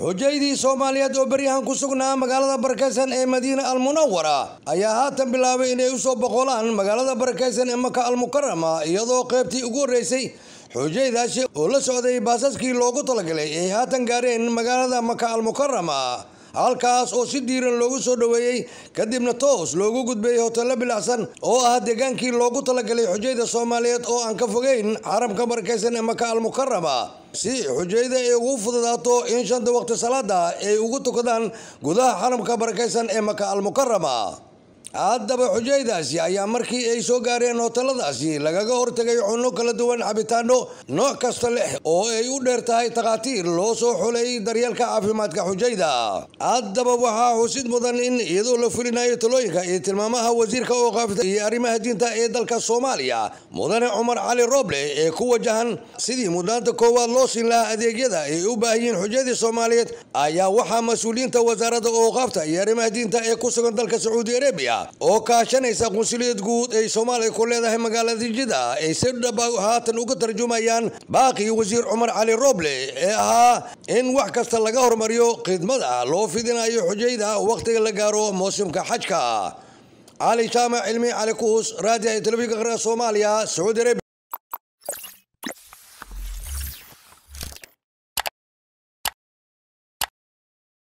xujaydii soomaaliyeed oo beryahan ku sugnaa magaalada barakeysan ee madiina almunawara ayaa haatan bilaabay inay usoo boqolaan magaalada barakeysan ee maka almukarama iyadoo qeybtii ugu horreysay xujaydaasi oo la socday baasaskii loogu talagalay ay haatan gaareen magaalada maka almukarama halkaas oo si diiran loogu soo dhoweeyey kadibna toos loogu gudbeeyey hoteello bilacsan oo ah deegaankii loogu talagalay xujayda soomaaliyeed oo aan ka fogeyn xaramka barakeysan ee maka almukarama si xujayda ay ugu fududaato in shanta waqti salaada ay ugu tukadaan gudaha xaramka barakeysan ee maka almukarama haddaba xujaydaasi ayaa markii ay soo gaareen hoteladaasi lagaga hortegay cunno kala duwan cabitaano nooc kasta leh oo ay u dheer tahay takhaatiir loo soo xulay daryeelka caafimaadka xujayda haddaba waxaa xusid mudan in iyadoo la fulinayo talooyinka iyo tilmaamaha wasiirka ooqaafta iyo arrimaha diinta ee dalka soomaaliya mudane cumar cali roble ee ku wajahan sidii mudnaanta koowaad loo siin lahaa adeegyada ay u baahiyiin xujadii soomaaliyeed ayaa waxaa mas-uuliyiinta wasaaradda ooqaafta iyo arrimaha diinta ee ku sugan dalka sacuudi arabiya oo kaashanaysa qunsuliyad guud ay soomaaliya ku leedahay magaalada jida ay si dhaba haatan uga tarjumayaan baaqii wasiir cumar cali roble ee ahaa in wax kasta laga hormariyo khidmada loo fidinayo xujayda wakhtiga la gaaro mawsimka xajka cali jaamac cilmi cali kuus raadiyaha telefishinka qaranka soomaaliya sacuudi arabia